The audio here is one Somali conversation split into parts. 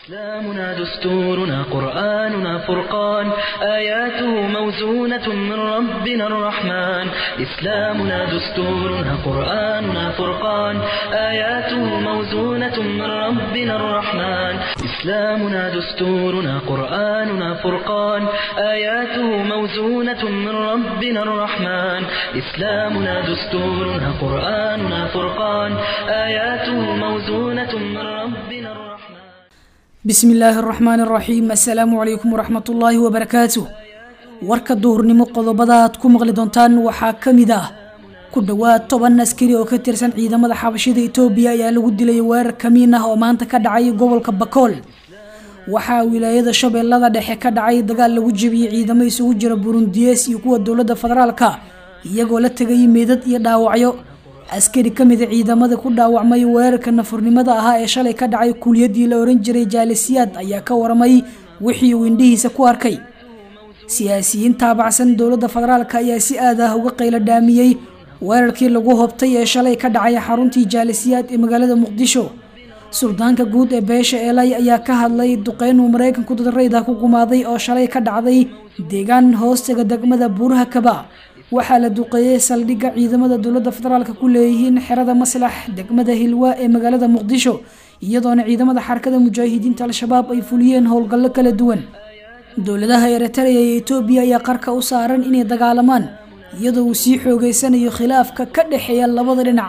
إسلامنا دستورنا قرآننا فرقان آياته موزونة من ربنا الرحمن إسلامنا دستورنا قرآننا فرقان آياته موزونة من ربنا الرحمن إسلامنا دستورنا قرآننا فرقان آياته موزونة من ربنا الرحمن إسلامنا دستورنا قرآننا فرقان آياته موزونة من ربنا الرحمن bismi illaahi araxmaan araxiim assalaamu calaykum waraxmat ullaahi wabarakaatu warka duhurnimo qodobada aad ku maqli doontaan waxaa ka mid ah ku dhowaad toban askari oo ka tirsan ciidamada xabashida itoobiya ayaa lagu dilay weerar kamiin ah oo maanta ka dhacay gobolka bakool waxaa wilaayada shabeellada dhexe ka dhacay dagaal lagu jebiyey ciidamo isugu jira burundiyees iyo kuwa dowladda federaalka iyagoo la tegayay meedad iyo dhaawacyo askari ka mida ciidamada ku dhaawacmay weerarka nafurnimada ahaa ee shalay ka dhacay kuliyadii la oran jiray jaalisiyaad ayaa ka waramay wixii uu indhihiisa ku arkay siyaasiyiin taabacsan dowladda federaalk ayaa si aad ah uga qaylo dhaamiyey weerarkii lagu hobtay ee shalay ka dhacay xaruntii jaalisiyaad ee magaalada muqdisho suldaanka guud ee beesha eelay ayaa ka hadlay duqeyn uu maraykanku dadarayda ku gumaaday oo shalay ka dhacday deegaan hoostaga degmada buuraha kaba waxaa la duqeeyey saldhigga ciidamada dowladda federaalk ku leeyihiin xerada maslax degmada hilwa ee magaalada muqdisho iyadoona ciidamada xarakada mujaahidiinta al-shabaab ay fuliyeen howlgallo kala duwan dowladaha eritrea iyo etoobiya ayaa qarka u saaran inay dagaalamaan iyadoo uu sii xoogeysanayo khilaafka ka dhexeeya labada dhinac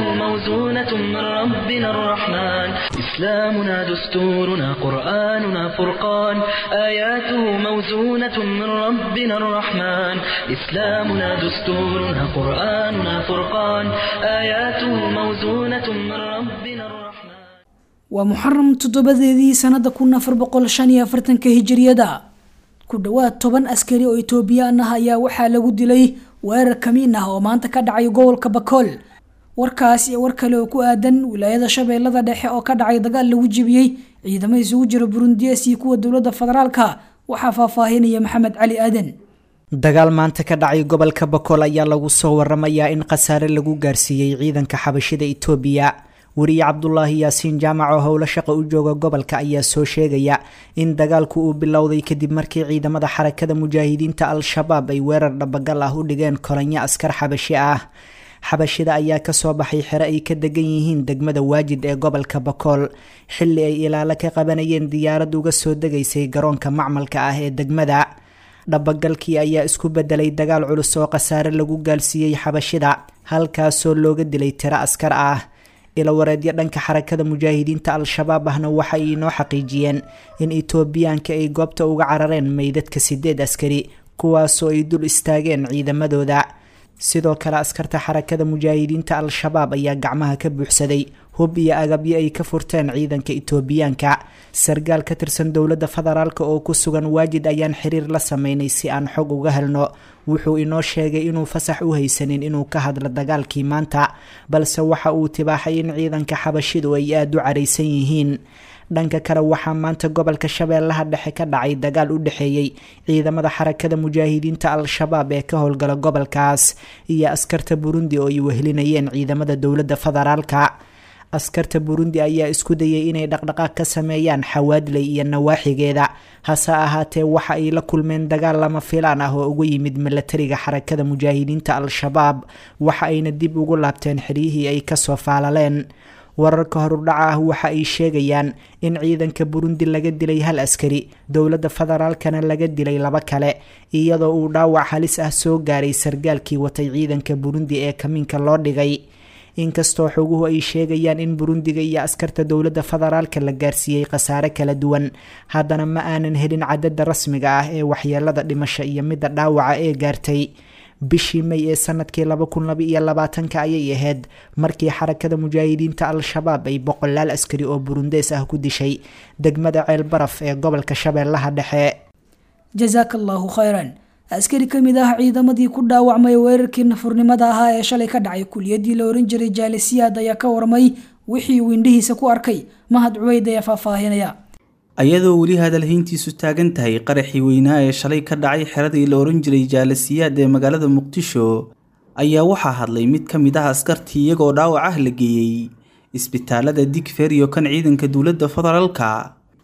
موزونة من ربنا الرحمن إسلامنا دستورنا قرآننا فرقان آياته موزونة من ربنا الرحمن إسلامنا دستورنا قرآننا فرقان آياته موزونة من ربنا الرحمن waa muxaram toddobadeedii sanada kun afar boqol shan iyo afartanka hijiriyada ku dhowaad toban askari oo etoobiyaan ah ayaa waxaa lagu dilay weerar kamiin ah oo maanta ka dhacay gobolka bakool warkaas iyo war kale oo ku aadan wilaayada shabeellada dhexe oo ka dhacay dagaal lagu jebiyey ciidamo isugu jira burundiyees iyo kuwa dowladda federaalka waxaa faahfaahinaya maxamed cali aadan dagaal maanta ka dhacay gobolka bakool ayaa lagu soo waramayaa in khasaare lagu gaarsiiyey ciidanka xabashida itoobiya weriye cabdulaahi yaasiin jaamac oo howlo shaqa u jooga gobolka ayaa soo sheegaya in dagaalku uu bilowday kadib markii ciidamada xarakada mujaahidiinta al-shabaab ay weerar dhabagal ah u dhigeen kolanyo askar xabashi ah xabashida ayaa kasoo baxay xere ay ka degan yihiin degmada waajid ee gobolka bakool xilli ay ilaalo ka qabanayeen diyaarad uga soo degaysay garoonka macmalka ah ee degmada dhabagalkii ayaa isku bedelay dagaal culus oo khasaare lagu gaalsiiyey xabashida halkaasoo looga dilay tiro askar ah ilawareedyo dhanka xarakada mujaahidiinta al-shabaab ahna waxay inoo xaqiijiyeen in etoobiyaanka ay goobta uga carareen meydadka sideed askari kuwaasoo ay dul istaageen ciidamadooda sidoo kale askarta xarakada mujaahidiinta al-shabaab ayaa gacmaha ka buuxsaday hub iyo agabyo ay ka furteen ciidanka itoobiyaanka sargaal ka tirsan dowladda federaalk oo ku sugan waajid ayaan xiriir la sameynay si aan xog uga helno wuxuu inoo sheegay inuu fasax u haysanin inuu ka hadlo dagaalkii maanta balse waxa uu tibaaxay in ciidanka xabashidu ay aada u caraysan yihiin dhanka kale waxaa maanta gobolka shabeellaha dhexe ka dhacay dagaal u dhexeeyey ciidamada xarakada mujaahidiinta al-shabaab ee ka howlgala gobolkaas iyo askarta burundi oo ay wehelinayeen ciidamada dowladda federaalka askarta burundi ayaa isku dayay inay dhaqdhaqaaq ka sameeyaan xawaadley iyo nawaaxigeeda hase ahaatee waxa ay la kulmeen dagaal lama filaan ah oo uga yimid milatariga xarakada mujaahidiinta al-shabaab waxa ayna dib ugu laabteen xiryihii ay kasoo faalaleen wararka horudhaca ah waxa ay sheegayaan in ciidanka burundi laga dilay hal askari dowladda federaalkana laga dilay laba kale iyadoo uu dhaawac halis ah soo gaaray sargaalkii watay ciidanka burundi ee kamiinka loo dhigay inkastoo xoguhu ay sheegayaan in burundiga iyo askarta dowladda federaalka la gaarsiiyey khasaare kala duwan haddana ma aanan helin cadada rasmiga ah ee waxyeelada dhimasho iyo midda dhaawaca ee gaartay bishii may ee sanadkii laba kun laba iyo labaatanka ayay ahayd markii xarakada mujaahidiinta al-shabaab ay boqolaal askari oo burundees ah ku dishay degmada ceel baraf ee gobolka shabeellaha dhexe jasaaka allaahu khayran askari ka mid ah ciidamadii ku dhaawacmay weerarkii nafurnimada ahaa ee shalay ka dhacay kuliyadii la oran jiray jaalisiyaad ayaa ka warmay wixii uu indhihiisa ku arkay mahad cubeyd ayaa faahfaahinaya ayadoo weli hadalhayntiisu taagan tahay qaraxii weynaa ee shalay ka dhacay xeradii la oran jiray jaalasiyaad ee magaalada muqdisho ayaa waxaa hadlay mid ka mid ah askartii iyagoo dhaawac ah la geeyey isbitaalada digfer iyo kan ciidanka dowladda federaalka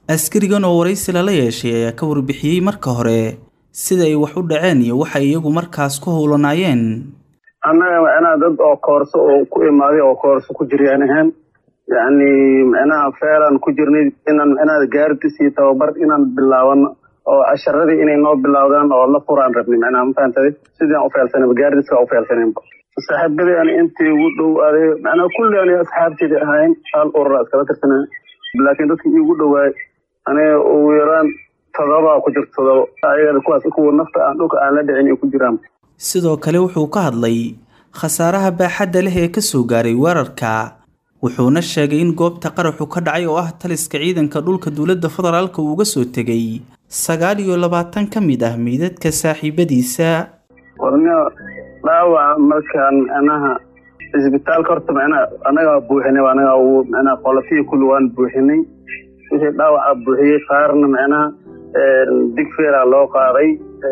askarigan oo waraysi lala yeeshay ayaa ka warbixiyey marka hore sida ay wax u dhaceen iyo waxay iyagu markaas ku howlanaayeen annaga macnaha dad oo koorso oo ku imaaday oo koorso ku jiryaan ahaan yacni macnaha feelaan ku jirnay inaan macnaha gaardis iyo tababar inaan bilaabano oo casharadii inay noo bilowdaan oo la furaan rabnay macnaha ma fahantaday sidii aan u feelsanayba gaardiska u feelsanayba saaxiibadii ani intii ugu dhow aday macnaha kulli ani asxaabteedii ahayn hal urura iskala tirsanay laakiin dadkii iigu dhowaay aniga ugu yaraan todobaa ku jirto todobo ayaga kuwaas kuwa nafta aan dhulka aan la dhicin ay ku jiraan sidoo kale wuxuu ka hadlay khasaaraha baaxadda leh ee ka soo gaaray weerarka wuxuuna sheegay in goobta qaraxu ka dhacay oo ah taliska ciidanka dhulka dowladda federaalka uu uga soo tegay sagaal iyo labaatan ka mid ah meydadka saaxiibadiisa warnio dhaawaca markaan macnaha cisbitaalka horta macnaha annagaa buuxinay anaga macnaha qolofihii kulli waan buuxinay wixii dhaawaca buuxiyey qaarna macnaha digfeeraa loo qaaday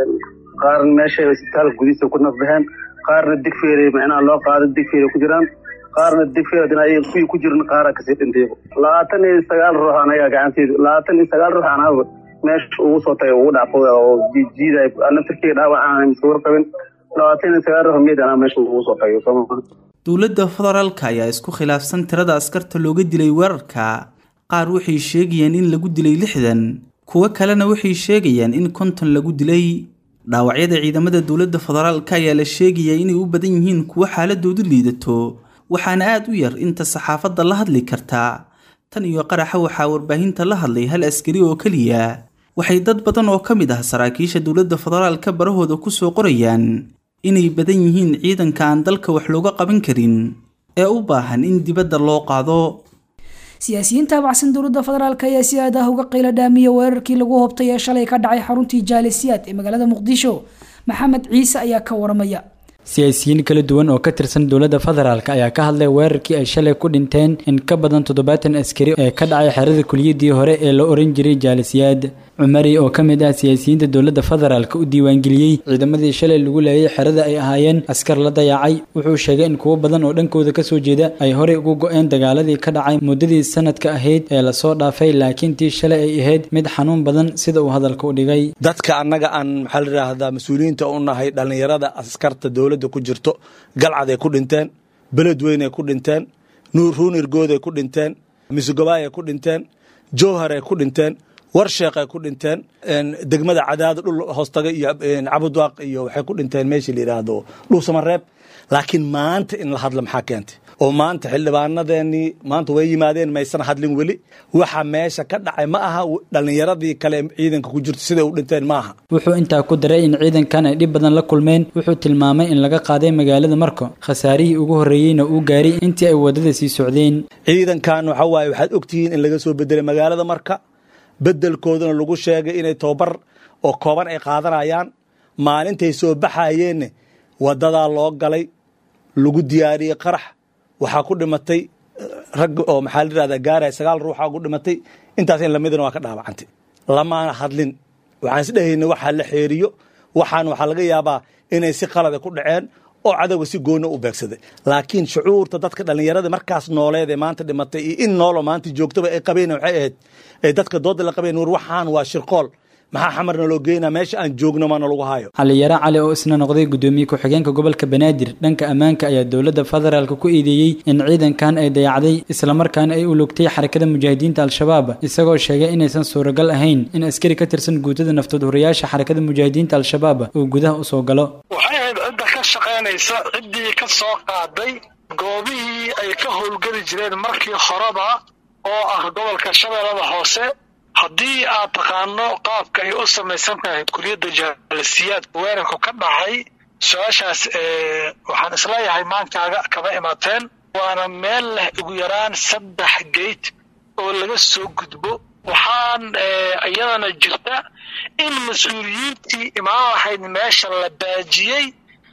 qaarna meeshay isbitaalka gudihiisa ku nafbaxeen qaarna digfeeray macnaha loo qaaday digfeeray ku jiraan qaarna digfeer hadina ay kuwii ku jirin qaaraa kasii dhintay labaatan iyo sagaal ruux anaga gacanteedu labaatan iyo sagaal ruux anaba meesha ugu soo tagay ugu dhacfooda oo jiijiiday naftirkeyga dhaawac aan masuur qabin labaatan iyo sagaal ruux meyd anaa meesha ugu soo tagay sooma dowladda federaalka ayaa isku khilaafsan tirada askarta looga dilay weerarka qaar waxay sheegayaan in lagu dilay lixdan kuwo kalena waxay sheegayaan in konton lagu dilay dhaawacyada ciidamada dowladda federaalka ayaa la sheegayaa inay u badan yihiin kuwo xaaladoodu liidato waxaana aad u yar inta saxaafadda la hadli kartaa tan iyo qaraxa waxaa warbaahinta la hadlay hal askari oo keliya waxay dad badan oo ka mid ah saraakiisha dowladda federaalka barahooda ku soo qorayaan inay badan yihiin ciidanka aan dalka wax looga qaban karin ee u baahan in dibadda loo qaado siyaasiyiinta abacsan dowladda federaalk ayaa si aad ah uga qayla dhaamiya weerarkii lagu hobtay ee shalay ka dhacay xaruntii jaalisiyaad ee magaalada muqdisho maxamed ciise ayaa ka waramaya siyaasiyiin kala duwan oo ka tirsan dowladda federaalk ayaa ka hadlay weerarkii ay shalay ku dhinteen in ka badan toddobaatan askari ee ka dhacay xerada kuliyadii hore ee la oran jiray jaalisiyaad cumari oo ka mid ah siyaasiyiinta dowladda federaalk u diiwaangeliyey ciidamadii shalay lagu leeyay xerada ay ahaayeen askar la dayacay wuxuu sheegay in kuwo badan oo dhankooda kasoo jeeda ay horey ugu go-een dagaaladii ka dhacay muddadii sanadka ahayd ee lasoo dhaafay laakiin tii shalay ay ahayd mid xanuun badan sida uu hadalka u dhigay dadka annaga aan maxaa la yidhaahdaa mas-uuliyiinta u nahay dhallinyarada askarta dowladda ku jirto galcaday ku dhinteen beledweynay ku dhinteen ruunirgooday ku dhinteen misugabaayay ku dhinteen jowharay ku dhinteen warsheeqay ku dhinteen degmada cadaada dhul hoostaga iyo cabudwaaq iyo waxay ku dhinteen meeshii la yidhaahdo dhuusamareeb laakiin maanta in la hadla maxaa keentay oo maanta xildhibaanadeenii maanta way yimaadeen maysan hadlin weli waxa meesha ka dhacay ma aha dhallinyaradii kale ciidanka ku jirto siday u dhinteen ma aha wuxuu intaa ku daray in ciidankan ay dhib badan la kulmeen wuxuu tilmaamay in laga qaaday magaalada marko khasaarihii ugu horreeyeyna uu gaaray intii ay waddada sii socdeen ciidankan waxa waaye waxaad ogtihiin in laga soo bedelay magaalada marka bedelkoodana lagu sheegay inay tobabar oo kooban ay qaadanayaan maalintay soo baxayeenna wadadaa loo galay lagu diyaariyey qarax waxaa ku dhimatay rag oo maxaa la yidhahdaa gaaraya sagaal ruuxaa ku dhimatay intaas in lamidana waa ka dhaawacantay lamaana hadlin waxaan isdhehayna waxaa la xeeriyo waxaan waxaa laga yaabaa inay si qalada ku dhaceen oo cadowga si goonna u beegsaday laakiin shucuurta dadka dhallinyarada markaas nooleed ee maanta dhimatay iyo in noolo maanta joogtaba ay qabeen waxay ahayd ee dadka dooda la qabeen war waxaan waa shirqool maxaa xamarna loo geynaa meesha aan joogno maana lagu hayo xaliyaro cali oo isna noqday gudoomiye ku-xigeenka gobolka banaadir dhanka ammaanka ayaa dowladda federaalk ku eedeeyey in ciidankan ay dayacday islamarkaana ay u lugtay xarakada mujaahidiinta al-shabaab isagoo sheegay inaysan suuragal ahayn in askari ka tirsan guutada naftood horiyaasha xarakada mujaahidiinta al-shabaab uu gudaha usoo galo waxay ahayd cidda ka shaqaynaysa ciddii ka soo qaaday goobihii ay ka howlgeli jireen markii horeba oo ah gobolka shabeellada hoose haddii aad taqaano qaabka ay u samaysan tahay kuliyadda jaalisiyaad weerarku ka dhacay su-aashaas waxaan isleeyahay maankaaga kama imaateen waana meel leh ugu yaraan saddex geyt oo laga soo gudbo waxaan iyadana jirta in mas-uuliyiintii imaan lahayd meesha la baajiyey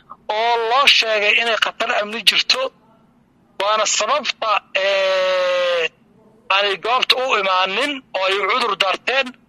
oo loo sheegay inay khatar amni jirto waana sababta aanay goobta u imaanin oo ay cudur daarteen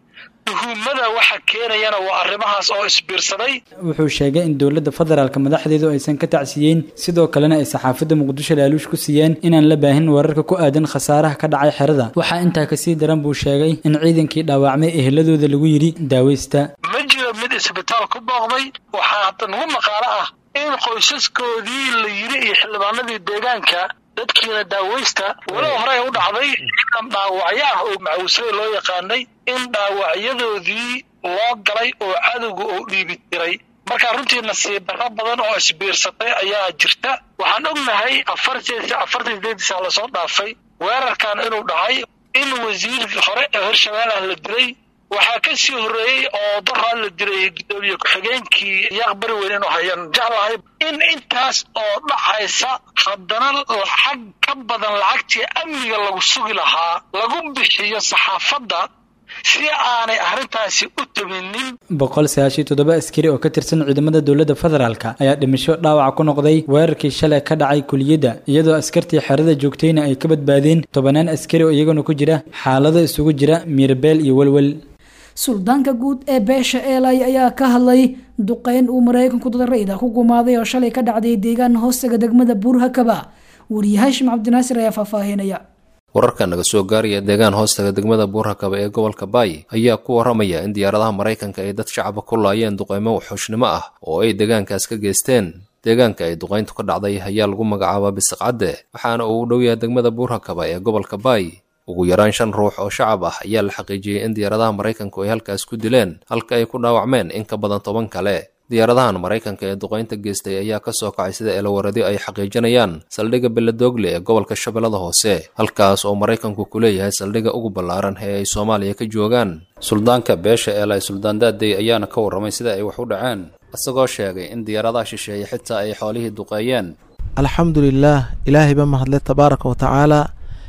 tuhumada waxa keenayana waa arrimahaas oo isbiirsaday wuxuu sheegay in dowladda federaalka madaxdeedu aysan ka tacsiyeyn sidoo kalena ay saxaafadda muqdisho laaluush ku siiyeen inaan la baahin wararka ku aadan khasaaraha ka dhacay xerada waxaa intaa kasii daran buu sheegay in ciidankii dhaawacmay eheladooda lagu yidhi daaweysta ma jiro mid isbitaal ku booqday waxaa hadda nagu maqaalo ah in qoysaskoodii la yidhi iyo xildhibaanadii deegaanka dadkiina daaweysta walow horey u dhacday ciidan dhaawacyo ah oo macawsada loo yaqaanay in dhaawacyadoodii loo galay oo cadowga oo dhiibi jiray marka runtii nasiib darro badan oo isbiirsatay ayaa jirta waxaan ognahay afartan sideedii saa lasoo dhaafay weerarkan inuu dhacay in wasiirkii hore ee hirshabeelah la dilay waxaa ka sii horreeyey oo daraa la dilay gudoomiye ku-xigeenkii yaaq bari weyn inuu hayaan jeclahay in intaas oo dhacaysa haddana lacag ka badan lacagtii amniga lagu sugi lahaa lagu bixiyo saxaafadda si aanay arrintaasi u tabinin boqol sagaashiyo toddoba askari oo ka tirsan ciidamada dowladda federaalka ayaa dhimasho dhaawaca ku noqday weerarkii shalay ka dhacay kuliyadda iyadoo askartii xerada joogtayna ay ka badbaadeen tobanaan askari oo iyaguna ku jira xaalado isugu jira miirbeel iyo welwel suldaanka guud ee beesha eelay ayaa ka hadlay duqeyn uu maraykanku dad rayda ku gumaaday oo shalay ka dhacday deegaan hoostaga degmada buurhakaba wariye haashim cabdinaasir ayaa faahfaahinaya wararka naga soo gaaraya deegaan hoostaga degmada buurhakaba ee gobolka baay ayaa ku waramaya in diyaaradaha maraykanka ay dad shacaba ku laayeen duqeymo waxxuushnimo ah oo ay deegaankaas ka geysteen deegaanka ay duqeyntu ka dhacday ayaa lagu magacaabaa bisiqcadde waxaana uu u dhow yahay degmada buurhakaba ee gobolka baay ugu yaraan shan ruux oo shacab ah ayaa la xaqiijiyey in diyaaradaha maraykanku ay halkaas ku dileen halka ay ku dhaawacmeen in ka badan toban kale diyaaradahan maraykanka ee duqeynta geystay ayaa ka soo kacay sida eelawaradyo ay xaqiijinayaan saldhigga beledoogle ee gobolka shabeellada hoose halkaas oo maraykanku ku leeyahay saldhigga ugu ballaaran ee ay soomaaliya ka joogaan suldaanka beesha eelay suldaan daadey ayaana ka warramay sida ay wax u dhaceen isagoo sheegay in diyaaradaha shisheeye xitaa ay xoolihii duqeeyeen alxamdulilaah ilaahayba mahadle tabaaraka wa tacaala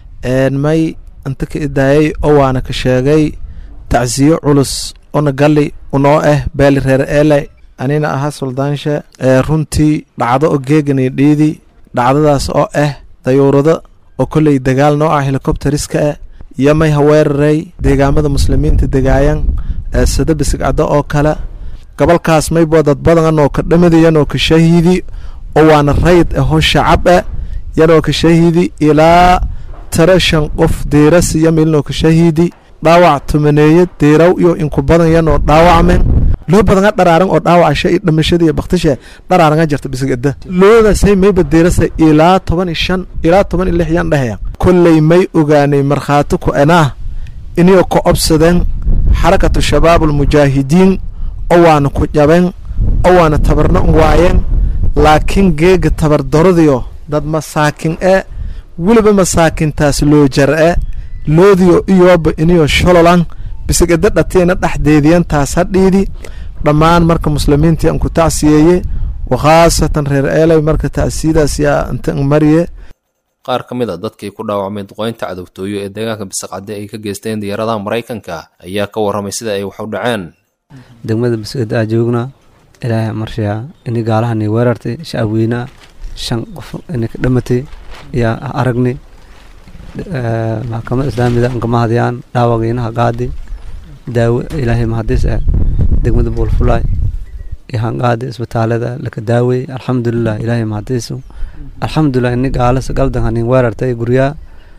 may inta ka idaayay oo waana ka sheegay tacsiyo culus ona galli unoo ah beeli reer eelay anina ahaa suldaansha ee runtii dhacdo oo geeganay dhiidi dhacdadaas oo ah dayuurado oo kolley dagaal noo ah helikobteriska ah iyo may haweeraray deegaamada muslimiinta degaayan ee sida bisigcado oo kale gobolkaas maybo dad badan oo ka dhamida yanoo ka shahiidi oo waana rayd ahoo shacab ah yanoo ka shahiidi ilaa tara shan qof diiras iyo milnoo ka shahiidi dhaawac tumaneeye diiraw iyo inku badan yanoo dhaawacmen loo badanga dharaaran oo dhaawacasha iyo dhimashada iyo baktisha dharaaranga jirta bisigada loodaasay mayba diirasa ilaa toban iyo shan ilaa toban iyo lix yan dhehaya kolley may ogaanay markhaati ku enaa inio ka obsadeen xarakatu shabaab almujaahidiin oo waana ku jabeen oo waana tabarna waayeen laakiin geega tabardaradiyo dad masaakin e weliba masaakintaas loo jar-e loodiyo iyooba iniyo shololan bisigada dhatiina dhexdeediyan taas hadhiidi dhammaan marka muslimiintii aan ku tacsiyeeye wakhaasatan reer eelay marka tacsiyadaas yaa inta mariye qaar ka mid a dadkii ku dhaawacmay duqeynta cadowtooyo ee deegaanka bisaqcadde ay ka geysteen diyaaradaha maraykanka ayaa ka warramay sida ay wax u dhaceen degmada bisqada aa joognaa ilaahay marshayaa ini gaalahani weerartay shacab weynaa shan qof ini ka dhamatay yaa aragnay maxkamada islaamida anka mahadiyaan dhaawagiinaha qaadi daawo ilaahay mahadis ah degmada buulfulaay yahan qaadi isbitaalada laka daawey alxamdulilah ilaahay mahadisu alxamdulilah ini gaalas galdan hanin weerartay guryaa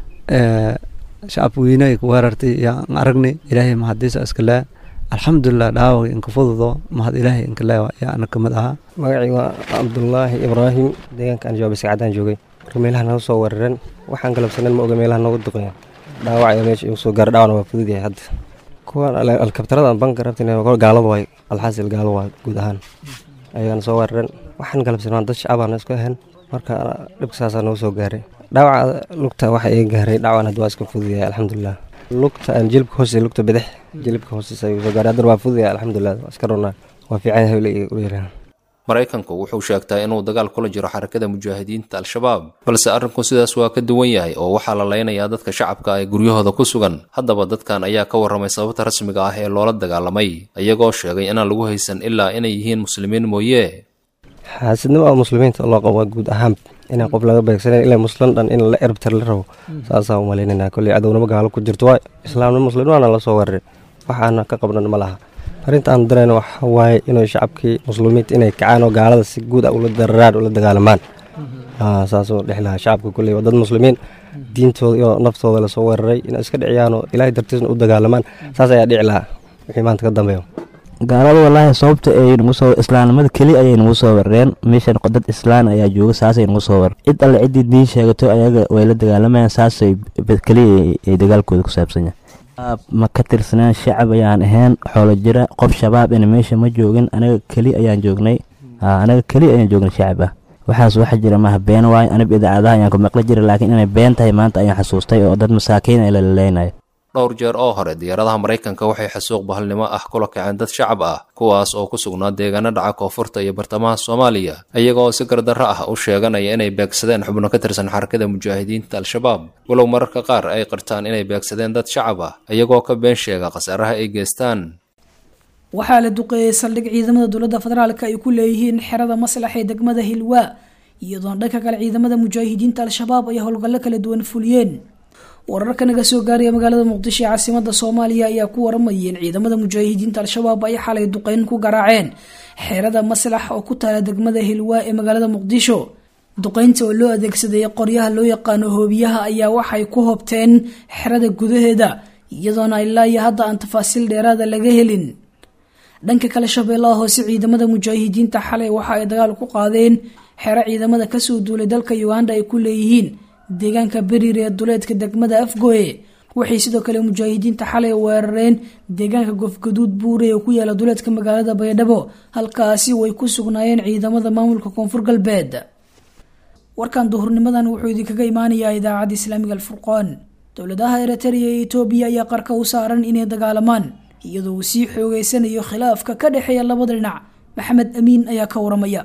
shacab weyne ay ku weerartay yaa aragnay ilaahay mahadisa iskale alxamdulilah dhaawagi inka fududo mahad ilaahay inka le yaa ana kamid ahaa magacii waa cabdulaahi ibraahim deegaanka aan jooga biscadaan joogay marka meelaha naga soo weerareen waxaan galabsanen ma oga meelaha nooga duqeya dhaawac ayaa meesha igu soo gaara dhaawacna waa fudud yahay hadda kuwan alkabtarada banka rabtin gaalada waay alxaasil gaalo waay guud ahaan ayagana soo weerareen waxaan galabsan waan dad shacabaana isku ahayn marka dhibka saasaa nooga soo gaaray dhaawaca lugta waxa iga gaaray dhaawacan hadda waa iska fudud yahay alxamdulilah lugta aan jilibka hoose lugta bidix jilibka hoosesa igu soo gaaray haddana waa fudud yahay alxamdulilah waa iska runaa waa fiican yahay leeyahay maraykanku wuxuu sheegtaa inuu dagaal kula jiro xarakada mujaahidiinta al-shabaab balse arrinku sidaas waa ka duwan yahay oo waxaa la leynayaa dadka shacabka ee guryahooda ku sugan haddaba dadkan ayaa ka warramay sababta rasmiga ah ee loola dagaalamay iyagoo sheegay inaan lagu haysan ilaa inay yihiin muslimiin mooye xaasidnimo oo muslimiinta loo qabo guud ahaan inaan qof laga beegsanan ilaa muslim dhan in la erbtar la rabo saasaa u malaynayna kolley cadownimo gaalo ku jirto waay islaamnimo muslimnimaana la soo weeraray waxaana ka qabnan ma laha arrinta aan darayna waxa waaye inay shacabkii muslimiinta inay kacaan oo gaalada si guud ah ula dararaan ula dagaalamaan saasoo dhex lahaa shacabka kulley waa dad muslimiin diintooda iyo naftooda lasoo weeraray inay iska dhiciyaan oo ilaahay dartiisna u dagaalamaan saas ayaa dhici lahaa wixii maanta ka dambeeyo gaalada walaahi sababta ay nagu soo islaamnimada keli ayay nagu soo warareen meeshan dad islaan ayaa jooga saasay nagu soo warar cid alle ciddii diin sheegato ayaga way la dagaalamayaan saasay keliya ay dagaalkooda ku saabsan yahay ma ka tirsaneen shacab ayaan ahayn xoolo jira qof shabaab ina meesha ma joogin anaga keli ayaan joognay anaga keli ayaan joognay shacab ah waxaas waxa jira maaha been waay anib idaacadaha ayaan ku maqli jira laakiin inay been tahay maanta ayaan xasuustay oo dad masaakiin ay lalaleynaya dhowr jeer oo hore diyaaradaha maraykanka waxay xasuuq bahalnimo ah kula kaceen dad shacab ah kuwaas oo ku sugnaa deegaano dhaca koonfurta iyo bartamaha soomaaliya iyagoo si gardarro ah u sheeganaya inay beegsadeen xubno ka tirsan xarakada mujaahidiinta al-shabaab walow mararka qaar ay qirtaan inay beegsadeen dad shacab ah iyagoo ka been sheega khasaaraha ay geystaan waxaa la duqeeyey saldhig ciidamada dowladda federaalk ay ku leeyihiin xerada maslax ee degmada hilwaa iyadoona dhanka kale ciidamada mujaahidiinta al-shabaab ay howlgallo kala duwan fuliyeen wararka naga soo gaaraya magaalada muqdisho ee caasimada soomaaliya ayaa ku waramayeen ciidamada mujaahidiinta al-shabaab ay xalay duqeyn ku garaaceen xeerada maslax oo ku taala degmada hilwaa ee magaalada muqdisho duqeynta oo loo adeegsaday qoryaha loo yaqaano hoobiyaha ayaa waxay ku hobteen xerada gudaheeda iyadoona ilaa iyo hadda aan tafaasiil dheeraada laga helin dhanka kale shabeellaha hoose ciidamada mujaahidiinta xalay waxa ay dagaal ku qaadeen xero ciidamada kasoo duulay dalka uganda ay ku leeyihiin deegaanka beriir ee duleedka degmada afgoye waxay sidoo kale mujaahidiinta xalay weerareen deegaanka gofgaduud buure ee ku yaala duleedka magaalada baydhabo halkaasi way ku sugnaayeen ciidamada maamulka koonfur galbeed warkan duhurnimadan wuxuu idinkaga imaanayaa idaacadda islaamiga alfurqaan dowladaha eritrea iyo etoobiya ayaa qarka u saaran inay dagaalamaan iyadoo uu sii xoogeysanayo khilaafka ka dhexeeya labada dhinac maxamed amiin ayaa ka waramaya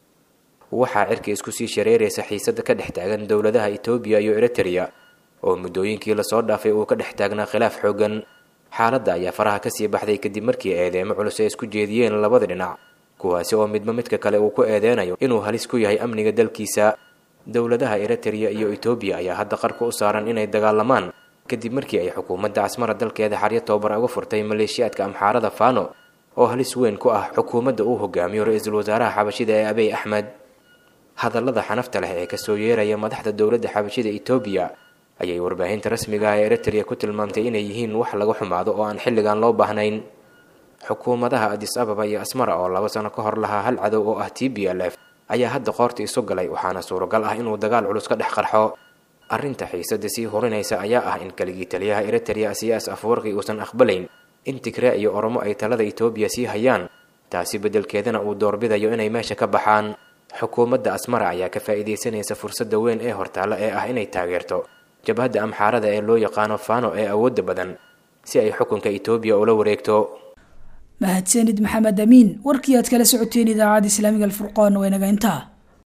waxaa cirka isku sii shareeraysa xiisada ka dhex taagan dowladaha etoobiya iyo eritrea oo muddooyinkii lasoo dhaafay uu ka dhex taagnaa khilaaf xoogan xaaladda ayaa faraha kasii baxday kadib markii eedeemo culus ay isku jeediyeen labada dhinac kuwaasi oo midba midka kale uu ku eedeynayo inuu halis ku yahay amniga dalkiisa dowladaha eritrea iyo etoobiya ayaa hadda qarka u saaran inay dagaalamaan kadib markii ay xukuumadda casmara dalkeeda xaryo tobabar uga furtay maleeshiyaadka amxaarada faano oo halis weyn ku ah xukuumadda uu hogaamiyo ra-iisul wasaaraha xabashida ee abiy axmed hadallada xanafta leh ee kasoo yeeraya madaxda dowladda xabashida etoobiya ayay warbaahinta rasmiga ah ee eritrea ku tilmaamtay inay yihiin wax laga xumaado oo aan xilligan loo baahnayn xukuumadaha adis ababa iyo asmara oo laba sano ka hor lahaa hal cadow oo ah t b l f ayaa hadda qoorta isu galay waxaana suuragal ah inuu dagaal culus ka dhex qarxo arrinta xiisada sii horinaysa ayaa ah in keligii taliyaha eritrea siyaas afwarqi uusan aqbalayn in tigre iyo oromo ay talada etoobiya sii hayaan taasi beddelkeedana uu doorbidayo inay meesha ka baxaan xukuumadda asmara ayaa ka faa'iidaysanaysa fursadda weyn ee hortaalla ee ah inay taageerto jabhadda amxaarada ee loo yaqaano fano ee awoodda badan si ay xukunka etoobiya ula wareegto mahadsanid maxamed amiin warkii aad kala socoteen idaacadda islaamiga alfurqaan waa inaga intaa